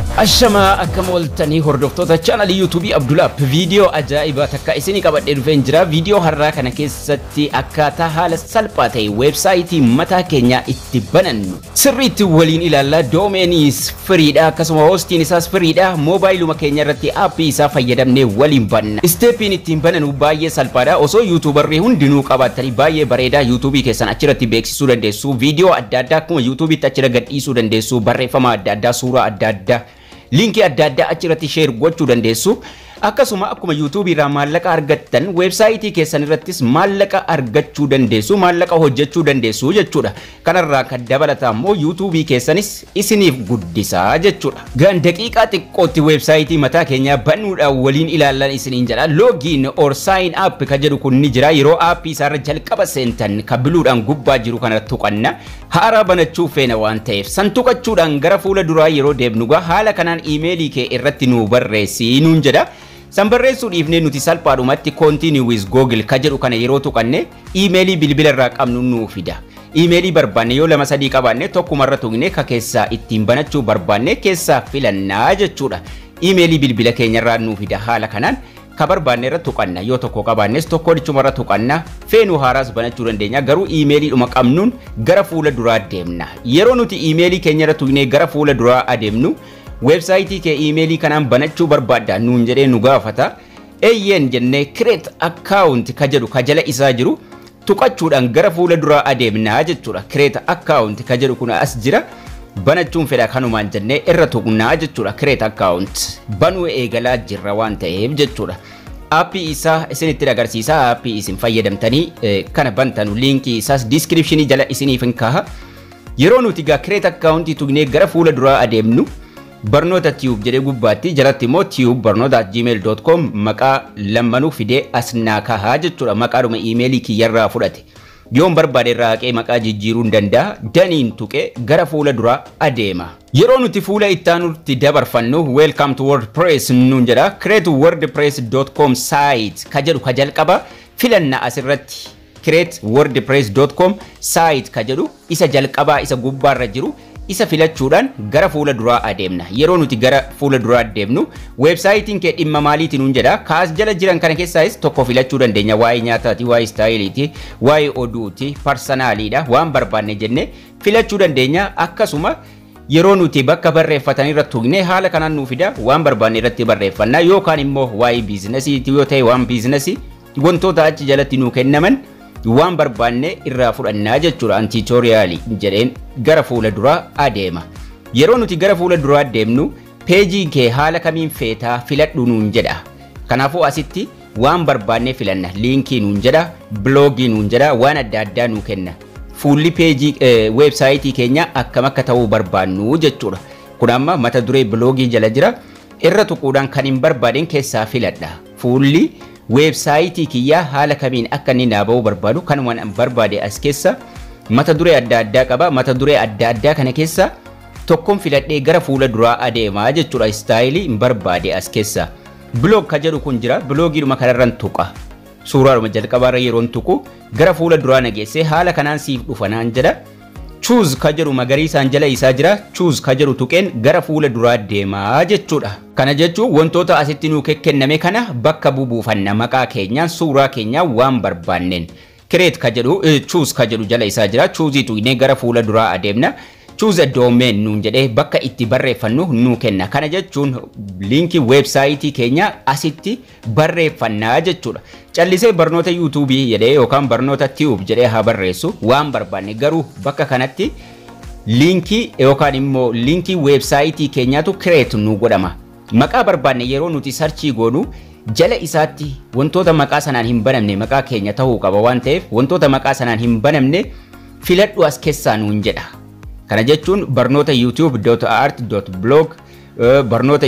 Ashamaa akkam ooltanii hordoftoota chaanalii yuutuubii Abdulaap viidiyoo ajaa'ibaa takka isinii qabadhee dhufeen jira. Viidiyoo har'aa kana keessatti akkaataa haala salphaa ta'e weebsaayitii mataa keenyaa itti banannu sirriitti waliin ilaalla. Doomeeniis firiidha akkasuma hoostiin isaas firiidha. Moobaayiluma keenya irratti aappii isaa fayyadamnee waliin banna. Isteeppiin ittiin bananu baay'ee salphaadha. Osoo yuutuubarrii hundinuu qabaatanii baay'ee bareedaa yuutuubii keessan achirratti beeksisuu dandeessu. Viidiyoo adda addaa akkuma yuutuubiitti achira gadhiisuu dandeessu. Barreeffama adda addaa, suuraa adda addaa. liinkii adda addaa achirratti sheer gochuu dandeessu. Akkasuma akkuma yuutuubii irraa maallaqa argattan weebsaayitii keessan irrattis maallaqa argachuu dandeessu, maallaqa hojjechuu dandeessu jechuudha. Kanarraa kan dabalata immoo yuutuubii keessanis isiniif guddisaa jechuudha. Gaan daqiiqaa xiqqootti weebsaayitii mataa keenyaa banuudhaan waliin ilaallan isiniin jedha. Loogiin or sign up ka jedhu kun ni jira. Yeroo aappii isaarra jalqaba seentan ka biluudhaan gubbaa jiru kana tuqanna. Haaraa banachuu feena waan ta'eef san tuqachuudhaan gara fuula duraa yeroo deemnu haala kanaan iimeelii kee irratti nu barreessi nuun jedha. San barreessuu dhiifnee nuti salphaadhumatti continue with google ka jedhu kana yeroo tuqanne iimeelii bilbila irraa qabnu nuu fida. Iimeelii barbaanne yoo lama sadii qabaanne tokkumarra tuqne ka keessaa ittiin banachuu barbaanne keessaa filannaa jechuudha. Iimeelii bilbila keenyarraa nuu fida haala kanaan ka barbaanne irra tuqanna yoo tokko qabaannes tokko dhichumarra tuqanna feenuu haaraas banachuu dandeenya garuu iimeeliidhuma qabnuun gara fuula duraa deemna. Yeroo nuti iimeelii keenyarra tuqnee gara fuula duraa adeemnu weebsaayitii kee iimeelii kanaan banachuu barbaadda nuun jedhee nu gaafata eeyyeen jennee create account ka jedhu ka jala isaa jiru tuqachuudhaan gara fuula duraa adeemnaa jechuudha create account ka jedhu kun as jira banachuun fedha kanumaan jennee irra tuqnaa jechuudha create account banuu eegalaa jirra waan ta'eef jechuudha. aappii isaa isinitti agarsiisa aappii isin fayyadamtanii kana bantanu liinkii isaas diskiripshinii jala isiniif hin kaaha yeroo nuti gaa create account tuqnee gara fuula duraa adeemnu barnoota tiyuub jedhee gubbaatti jalatti immoo tiyuub barnoota gmail.com maqaa lammanuu fidee as naa kahaa jechuudha maqaadhuma iimeelii kiyyarraa fudhate yoon barbaade irraa haqee maqaa jijjiiruu hin danda'a daniin tuqee gara fuula duraa adeema. Yeroo nuti fuula ittaanutti dabarfannu welcome to wordpress nuun jedha create wordpress.com site ka jedhu ka jalqaba filanna asirratti create wordpress.com site ka jedhu isa jalqabaa isa gubbaarra jiru isa filachuudhaan gara fuula duraa adeemna. Yeroo nuti gara fuula duraa adeemnu weebsaayitiin kee dhimma maaliiti nuun jedha. Kaas jala jiran kana keessaas tokko filachuu dandeenya. Waa'ee nyaataati, waa'ee istaayiliiti, waa'ee oduuti, parsonaaliidha. Waan barbaanne jennee filachuu dandeenya. Akkasuma yeroo nuti bakka barreeffatan irra tuqne haala kanaan nuu fida waan barbaanne irratti barreeffanna yookaan immoo waa'ee biizinasiiti yoo ta'e waan biizinasii wantoota achi jalatti nuu kennaman waan barbaanne irraa fudhannaa jechuudha antiitoriyaalii jedheen gara fuula duraa adeema. Yeroo nuti gara fuula duraa deemnu peejii kee haala kamiin feetaa filadhu nuun jedha. Kanaafuu asitti waan barbaanne filanna liinkii nuun jedha biloogii nuun jedha waan adda addaa nuu kenna. Fuulli peejii weebsaayitii keenya akkam akka ta'uu barbaannu jechuudha. Kun amma mata duree biloogii jala jira irra tuquudhaan kan hin barbaadin keessaa filadha. Fuulli weebsaayitii kiyyaa haala kamiin akka inni naa ba'uu barbaadu kanumaan barbaade as keessa mata duree adda addaa qaba mata duree adda addaa kana keessa tokkoon filadhee gara fuula duraa adeemaa jechuudha istaayilii hin barbaade as keessa biloog ka jedhu kun jira biloogiidhuma kanarran tuqa suuraadhuma jalqabaarra yeroon tuqu gara fuula duraa nageessee haala kanaan siif dhufa naan jedha chuuz ka jedhu magariisaan jala isaa jira chuuz ka jedhu tuqeen gara fuula duraa deemaa jechuudha. Kana jechuun wantoota asitti nuu kenname kana bakka bubuufanna maqaa keenyaan suuraa keenyaan waan barbaanneen. Kireet ka jedhu chuuz ka jedhu jala isaa jira chuuzii tuqnee gara fuula duraa adeemna. Choose a domain nuun jedhee bakka itti barreeffannu nuu kenna. Kana jechuun liinkii weebsaayitii keenya asitti barreeffannaa jechuudha. Callisee barnoota yuutuubii jedhee yookaan barnoota tiyuub jedhee haa barreessu waan barbaanne garuu bakka kanatti liinkii yookaan immoo liinkii weebsaayitii keenyaatu kireet nu godhama. Maqaa barbaanne yeroo nuti sarchii goonu jala isaatti wantoota maqaa sanaan hin banamne maqaa keenya ta'uu qaba waan ta'eef wantoota maqaa sanaan hin banamne filadhu as keessaa nuun jedha. Kana jechuun barnoota youtube.art.blog barnoota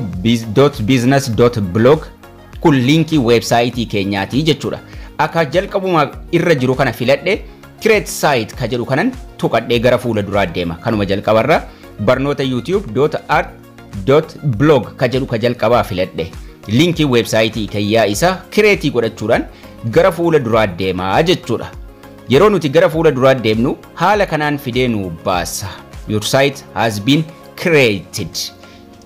youtube.business.blog kun liinkii weebsaayitii keenyaati jechuudha. Akka jalqabuma irra jiru kana filadhe create site ka jedhu kanan tuqadhee gara fuula duraa deema. Kanuma jalqabarra barnoota youtube.art.blog ka jedhu ka jalqabaa filadhe. Liinkii weebsaayitii kiyyaa isaa kireetii godhachuudhaan gara fuula duraa deemaa jechuudha. yeroo nuti gara fuula duraa deemnu haala kanaan fidee nu baasa. Your site has been created.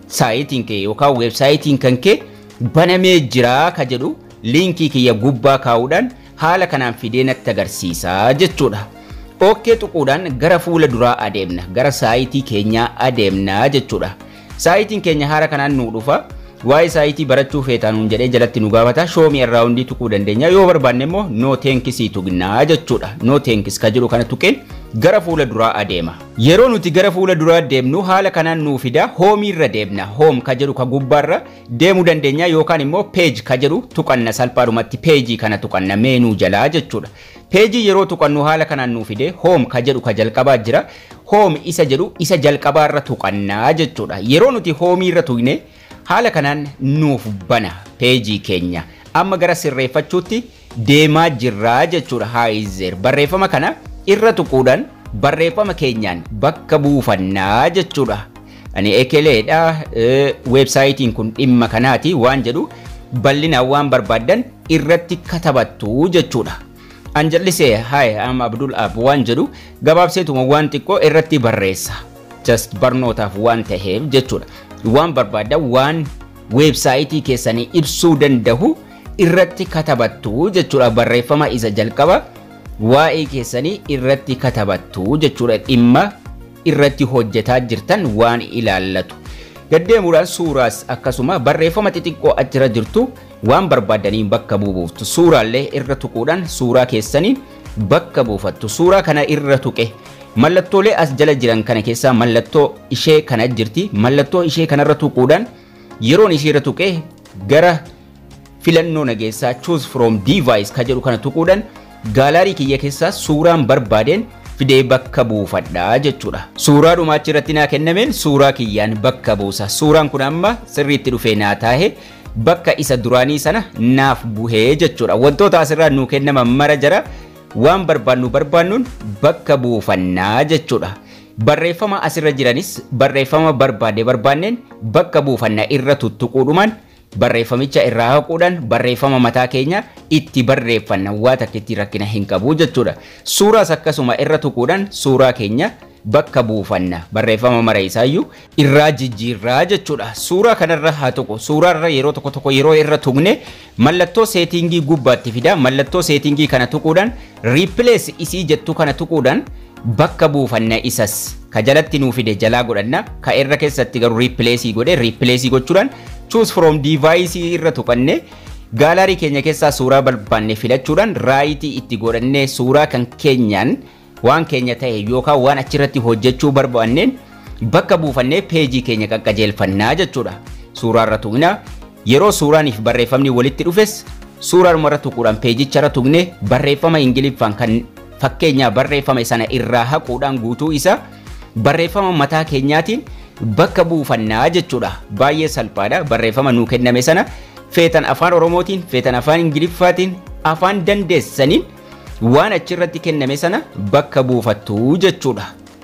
saayitiin kee yookaan weebsaayitiin kan kee banamee jira ka jedhu liinkii kiyya gubbaa kaa'uudhaan haala kanaan fidee natti agarsiisa jechuudha. Okkee tuquudhaan gara fuula duraa adeemna gara saayitii keenyaa adeemna jechuudha. Saayitiin keenya haala kanaan nuu dhufa. Waa'ee saayitii barachuu feetaanuun jedhee jalatti nu gaafata. Shoomii irraa hundi tuquu dandeenya. Yoo barbaanne immoo noo teenkisii tuqnaa jechuudha. Noo teenkis ka jedhu kana tuqeen gara fuula duraa adeema. Yeroo nuti gara fuula duraa deemnu haala kanaan nuu fida hoomii irra deemna. Hoom ka jedhu ka gubbaarra deemuu dandeenya yookaan immoo peej ka jedhu tuqanna salphaadhumatti peejii kana tuqanna meenuu jalaa jechuudha. Peejii yeroo tuqannu haala kanaan nuu fide hoom ka jedhu ka jalqabaa jira. Hoom isa jedhu isa jalqabaarra tuqannaa jechuudha. Yeroo nuti hoomii irra tuqne haala kanaan nuuf bana peejii keenya amma gara sirreeffachuutti deemaa jirraa jechuudha haayizeer barreeffama kana irra tuquudhaan barreeffama keenyaan bakka buufannaa jechuudha ani ekeleedha weebsaayitiin kun dhimma kanaati waan jedhu bal'inaan waan barbaaddan irratti katabattu jechuudha an jallisee haay am abdul ab waan jedhu gabaabseetuma waan xiqqoo irratti barreessa just barnootaaf waan taheef jechuudha waan barbaaddan waan weebsaayitii keessanii ibsuu danda'u irratti katabattu jechuudha barreeffama isa jalqaba waa'ee keessanii irratti katabattu jechuudha dhimma irratti hojjetaa jirtan waan ilaallatu. Gaddeemuudhaan suuraas akkasuma barreeffama xixiqqoo achirra jirtu waan barbaadaniin bakka buuftu suuraallee irra tuquudhaan suuraa keessaniin bakka buufattu suuraa kana irra tuqe mallattoolee as jala jiran kana keessaa mallattoo ishee kana jirti mallattoo ishee kanarra tuquudhaan yeroon ishee irra tuqe gara filannoo nageessaa choose from device ka jedhu kana tuquudhaan gaalaarii kiyya keessaa suuraan barbaadeen fidee bakka buufadhaa jechuudha. Suuraa dhumaachi irratti naa kennameen suuraa kiyyaan bakka buusa. Suuraan kun amma sirriitti dhufee naa taa'e bakka isa duraanii sana naaf buhee jechuudha. Wantoota asirraa nuu kennaman mara jara waan barbaannu barbaannuun bakka buufannaa jechuudha. Barreeffama asirra jiranis barreeffama barbaade barbaanneen bakka buufannaa irra tuttuquudhumaan barreeffamicha irraa haquudhaan barreeffama mataa keenya itti barreeffanna waa takka itti rakkina hin qabu jechuudha. Suuraas akkasuma irra tuquudhaan suuraa keenya bakka buufanna barreeffama mara isaayyuu irraa jijjiirraa jechuudha. Suuraa kanarra haa tuqu. Suuraarra yeroo tokko tokko yeroo irra tuqne mallattoo seetingii gubbaatti fida. Mallattoo seetingii kana tuquudhaan replace isii jettu kana tuquudhaan bakka buufanna isas ka jalatti nuu fide jalaa godhanna ka irra keessatti garuu replace godhe replace gochuudhaan choose from device irra tuqanne gaalaarii keenya keessaa suuraa barbaanne filachuudhaan raayitii itti godhannee suuraa kan keenyaan waan keenya ta'e yookaan waan achirratti hojjechuu barbaanneen bakka buufannee peejii keenya qaqqajeelfannaa jechuudha. Suuraarra tuqnaa yeroo suuraaniif barreeffamni walitti dhufes suuraanumarra tuquudhaan peejicharra tuqnee barreeffama ingiliffaan kan fakkeenyaa barreeffame sana irraa haquudhaan guutuu isaa barreeffama mataa keenyaatiin bakka buufannaa jechuudha. Baay'ee salphaadha barreeffama nuu kenname sana feetan afaan oromootiin feetan afaan ingiliffaatiin afaan dandeessaniin waan achirratti kenname sana bakka buufattu jechuudha.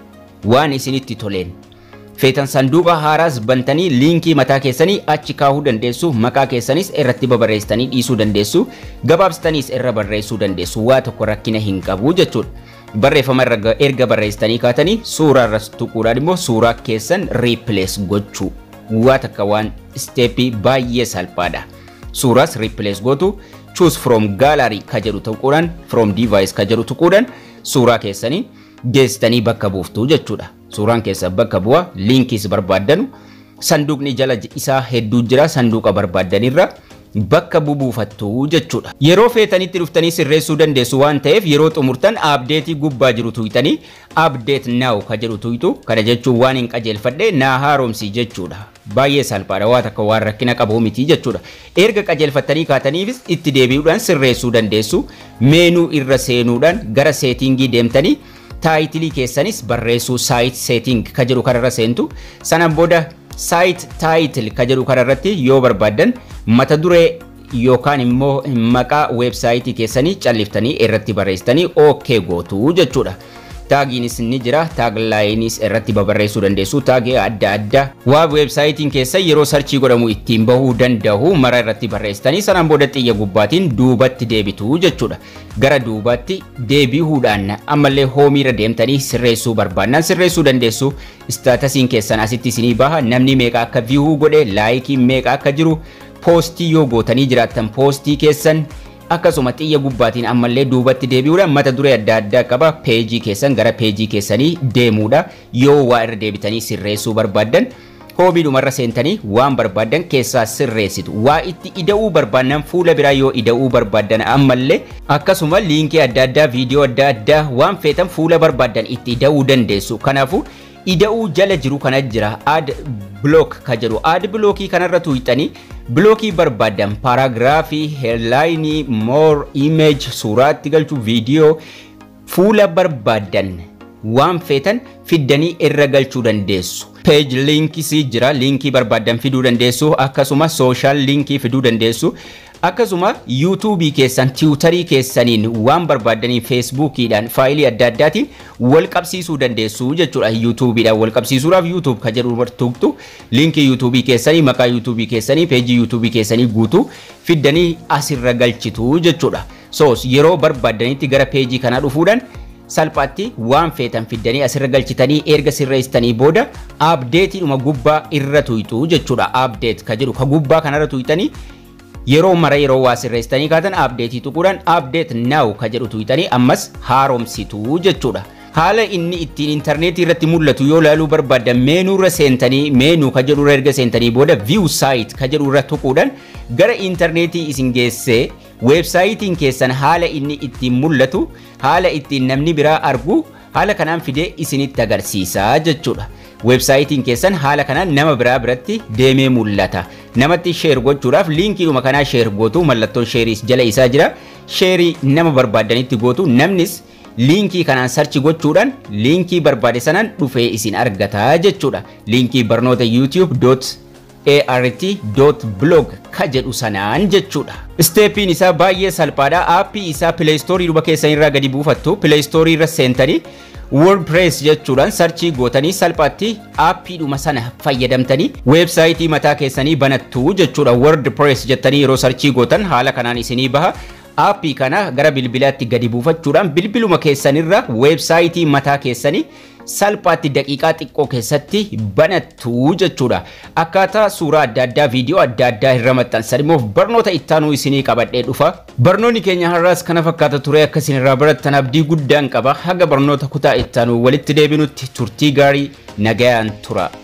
Waan isinitti toleen. Feetan sanduuqa haaraas bantanii liinkii mataa keessanii achi kaahuu dandeessu maqaa keessanis irratti babarreessitanii dhiisuu dandeessu gabaabsitaniis irra barreessuu dandeessu waa tokko rakkina hin qabu jechuudha. Barreeffama erga barreessitanii kaatanii suuraa irras tuquudhaan immoo suuraa keessan replace gochuu waa takka waan isteeppii baay'ee salphaadha. Suuraas replace gootu choose from gallery ka jedhu tuquudhaan from device ka jedhu tuquudhaan suuraa keessanii geessitanii bakka buuftu jechuudha. Suuraan keessan bakka bu'a liinkiis barbaaddanu sanduuqni jala isaa hedduu jira sanduuqa barbaaddanirra bakka buufattu jechuudha. Yeroo feetanitti dhuftanii sirreessuu dandeessu waan ta'eef yeroo xumurtan abdeetii gubbaa jiru tuytanii abdeet naaw ka jedhu tuytu kana jechuun waan hin qajeelfadhe naa haaromsi jechuudha. Baay'ee salphaadha waa takka waan rakkina qabu miti jechuudha. Erga qajeelfattanii kaataniifis itti deebi'uudhaan sirreessuu dandeessu. Meenuu irra seenuudhaan gara seetingii deemtanii taayitilii keessanis barreessuu saayit seeting ka jedhu kanarra seentu sanaan booda saayit taayitil ka jedhu kanarratti yoo barbaaddan mata duree yookaan immoo maqaa weebsaayitii keessanii calliftanii irratti barreessitanii OK gootu jechuudha. taagiinis ni jira taaglaayinis irratti babarreessuu dandeessu taagii adda addaa waa weebsaayitiin keessa yeroo sarchii godhamu ittiin bahuu danda'u mara irratti barreessitanii sanaan booda xiyya gubbaatiin duubatti deebitu jechuudha gara duubatti deebi'uudhaan ammallee hoomiirra deemtanii sirreessuu barbaannan sirreessuu dandeessu istaatasiin keessan asitti isinii baha namni meeqa akka viihuu godhe laayikii meeqa akka jiru poostii yoo gootanii jiraattan poostii keessan akkasuma xiyya gubbaatiin ammallee duubatti deebi'uudhaan mata duree adda addaa qaba peejii keessan gara peejii keessanii deemuudha yoo waa irra deebitanii sirreessuu barbaaddan hoomiidhumarra seentanii waan barbaaddan keessaa sirreessitu waa itti ida'uu barbaaddan fuula biraa yoo ida'uu barbaaddan ammallee akkasuma liinkii adda addaa viidiyoo adda addaa waan feetan fuula barbaaddan itti ida'uu dandeessu kanaafuu ida'uu jala jiru kana jira ad block ka jedhu ad blockii kanarra tuuxanii bilookii barbaaddan paaraagiraafii heerlaayinii moor imeej suuraatti galchuu viidiyoo fuula barbaaddan waan feetan fiddanii irra galchuu dandeessu. peej liinkisii jira liinkii barbaaddan fiduu dandeessu akkasuma sooshaal liinkii fiduu dandeessu akkasuma yuutuubii keessan tiwutarii keessaniin waan barbaaddanii feesbuukiidhaan faayilii adda addaatiin wal qabsiisuu dandeessu jechuudha yuutuubiidhaan wal qabsiisuudhaaf yuutuub ka jedhu tuqtu liinkii yuutuubii keessanii maqaa yuutuubii keessanii peejii yuutuubii keessanii guutuu fiddanii asirra galchitu jechuudha soos yeroo barbaaddanitti gara peejii kanaa dhufuudhaan salphaatti waan feetan fiddanii asirra galchitanii erga sirreessitanii booda abdeetiidhuma gubbaa irra tuyxu jechuudha abdeet ka jedhu ka gubbaa kanarra tuyxanii yeroo mara yeroo waa sirreessitanii kaatan abdeetii tuquudhaan abdeet naaw ka jedhu tuyxanii ammas haaromsitu jechuudha. Haala inni ittiin intarneetii irratti mul'atu yoo ilaaluu barbaaddan meenuu irra seentanii meenuu ka jedhu irra erga seentanii booda view site ka jedhu irra tuquudhaan gara intarneetii isin geessee weebsaayitiin keessan haala inni ittiin mul'atu haala ittiin namni biraa argu haala kanaan fidee isinitti agarsiisa jechuudha. Weebsaayitiin keessan haala kanaan nama biraa biratti deemee mul'ata. Namatti sheer gochuudhaaf liinkiidhuma kanaa sheer gootu mallattoon sheeriis jala isaa jira. Sheerii nama barbaaddanitti gootu namnis liinkii kanaan sarchi gochuudhaan liinkii barbaade sanaan dhufee isin argata jechuudha. Liinkii barnoota youtube.art.blog ka jedhu sanaan jechuudha. Isteeppiin isaa baay'ee salphaadha. Aappii isaa pileestoorii duba keessan irraa gadi buufattu pileestoorii irra seentanii WordPress jechuudhaan sarchii gootanii salphaatti aappiidhuma sana fayyadamtanii weebsaayitii mataa keessanii banattu jechuudha. WordPress jettanii yeroo sarchii gootan haala kanaan isinii baha. aappii kana gara bilbilaatti gadi buufachuudhaan bilbiluma keessanirra weebsaayitii mataa keessanii salphaatti daqiiqaa xiqqoo keessatti banattu jechuudha. Akkaataa suuraa adda addaa viidiyoo adda addaa irra maxxansan immoo barnoota ittaanuu isinii qabadhee dhufa. Barnoonni keenya har'aas kana fakkaata ture akkasiin irraa barattan abdii guddaan qaba. Haga barnoota kutaa ittaanuu walitti deebinutti turtii gaarii nagayaan tura.